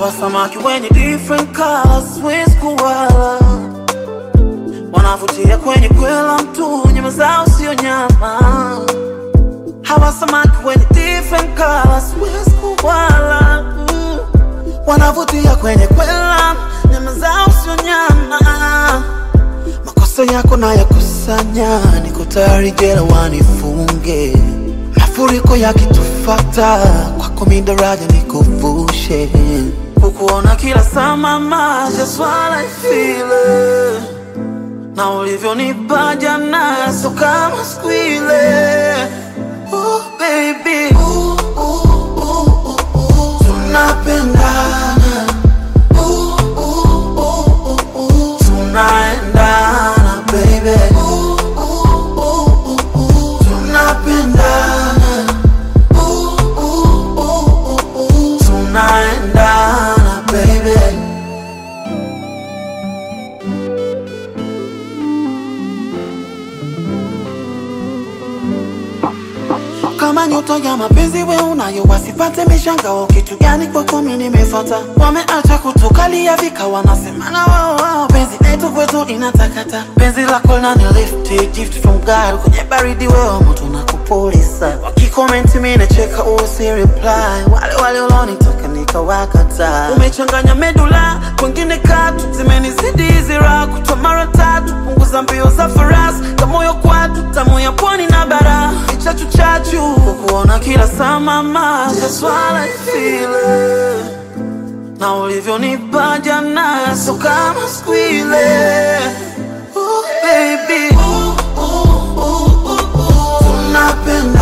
hawa samaki wenye different colors, siwezi kuwala, wanavutia kwenye kwela mtu, nyama zao sio nyama. Hawa samaki wenye different colors, siwezi kuwala, mm. wanavutia kwenye kwela, nyama zao sio nyama. Makosa yako na yakusanya, niko tayari jela wanifunge. Mafuriko yakitufata, kwako mi daraja nikuvushe. Kukuona kila saa mama, just what I feel it. Na ulivyonipa jana, so kama siku ile. Oh baby, ooh, ooh, ooh, ooh, ooh. tunapendana Ooh, ooh, ooh, ooh, ooh. tunaendana baby Ooh, ooh, ooh, ooh, ooh. tunapendana Ooh, ooh, ooh, ooh, ooh. tunaendana baby kama nyota ya mapenzi we unayo wasipate mishangao kitu gani kwako mi nimefata wameacha kutukalia vika wanasemana wao wao penzi letu kwetu inatakata penzi lako nani lift gift from God kwenye baridi wewe moto na kupulisa wakikomenti mi nacheka usi reply wale wale ulonitaka nikawakata umechanganya medula kwengine katu zimenizidi hizi raha kutwa mara tatu punguza mbio za farasi kamoyo kwatu tamu ya pwani na bara chachu chachu kukuona kila saa mama that's what I feel it. na ulivyonipa jana so kama siku ile Ooh, baby Ooh, ooh, ooh, ooh, ooh. tunapenda